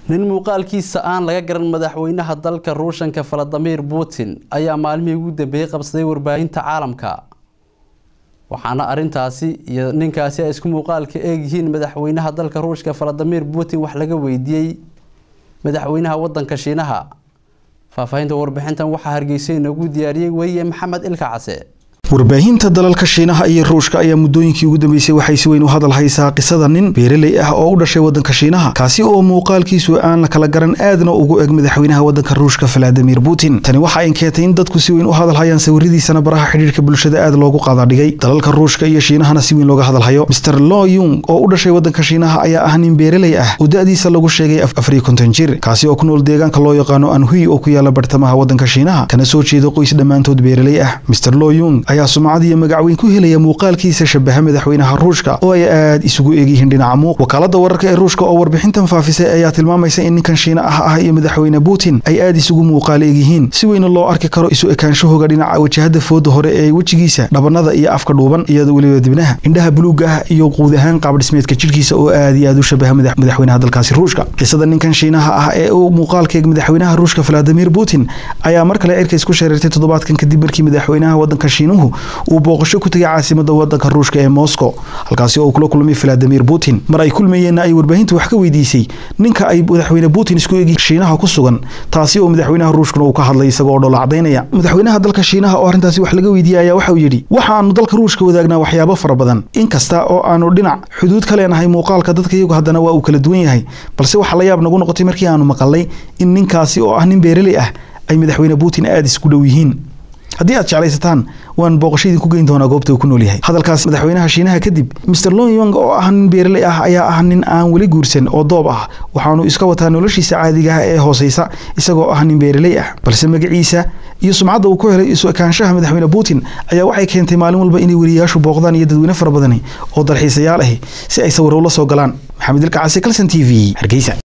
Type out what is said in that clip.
nin muuqaalkiisa aan laga garan madaxweynaha dalka ruushanka valadimir putin ayaa maalmihii ugu dambeeyey qabsaday warbaahinta caalamka waxaana arintaasi iyo ninkaasi ay isku muuqaalka eegyihiin madaxweynaha dalka ruushka valadimir putin wax laga weydiiyey madaxweynaha wadanka shiinaha faahfaahinta warbixintan waxaa hargeysa inoogu diyaariyey weye maxamed ilka case warbaahinta dalalka shiinaha iyo ruushka ayaa muddooyinkii ugu dambeysay waxay si weyn u hadal haysaa qisada nin beeraley ah oo u dhashay waddanka shiinaha kaasi oo muuqaalkiisu aan la kala garan aadna ugu eg madaxweynaha waddanka ruushka valadimir putin tani waxa ay keentay in dadku si weyn u hadal hayaan sawiradiisana baraha xidhiirka bulshada aad loogu qaadadhigay dalalka ruushka iyo shiinahana si weyn looga hadal hayo mr lo yung oo u dhashay waddanka shiinaha ayaa ah nin beeraley ah oo da-diisa lagu sheegay afariyo konton jir kaasi oo ku nool deegaanka loo yaqaano anhui oo ku yaala bartamaha waddanka shiinaha kana soo jeeda qoys dhammaantood beeraley ah mr lo yung ayaa sumcad iyo magac weyn ku helaya muuqaalkiisa shabaha madaxweynaha ruushka oo ay aad isugu eegyihiin dhinaca muuq wakaalada wararka ee ruushka oo warbixintan faafisay ayaa tilmaamaysa in ninkan shiina ah ah iyo madaxweyne putin ay aad isugu muuqaal eegyihiin si weyna loo arki karo isu ekaanshahooga dhinaca wajahada fooda hore ee wejigiisa dhabanada iyo afka dhuuban iyada weliba dibnaha indhaha buluuga ah iyo guud ahaan qaabdhismeedka jidhkiisa oo aad iyo aad u shabaha madaxweynaha dalkaasi ruushka qisada ninkan shiinaha ah ee uu muuqaalkeeg madaxweynaha ruushka valadimir putin ayaa mar kale cirka isku shareertay toddobaadkan kadib markii madaxweynaha wadanka shiinuhu uu booqasho ku tagay caasimada wadanka ruushka ee moscow halkaasi oo uu kula kulmay valadimir putin mar ay kulmayeenna ay warbaahintu wax ka weydiisay ninka ay madaxweyne putin isku eegi shiinaha ku sugan taasi oo madaxweynaha ruushkuna uu ka hadlay isagoo dhoola cadaynaya madaxweynaha dalka shiinaha oo arrintaasi wax laga weydiiyey ayaa waxa uu yidhi waxaanu dalka ruushka wadaagnaa waxyaabo fara badan inkasta oo aanu dhinac xuduud ka leenahay muuqaalka dadka iyagu haddana waa uu kala duwan yahay balse waxaa la yaab nagu noqotay markii aanu maqalnay in ninkaasi oo ah nin beeraley ah ay madaxweyne putin aada isku dhow yihiin haddii aad jeclaysataan waan booqasho idinku geyn doonaa goobta uu ku nool yahay hadalkaas madaxweynaha shiinaha kadib mr lonyong oo ah nin beeraley ah ayaa ah nin aan weli guursan oo doob ah waxaanu iska wataa noloshiisa caadiga ah ee hooseysa isagoo ah nin beeraley ah balse magaciisa iyo sumcadda uu ku helay isu ekaanshaha madaxweyne putin ayaa waxay keentay maalin walba inay weriyayaashu booqdaan iyo dadweyne fara badani oo dalxiisayaal ahi si ay sawiro ula soo galaan maxamed ilka case calson t v hargeysa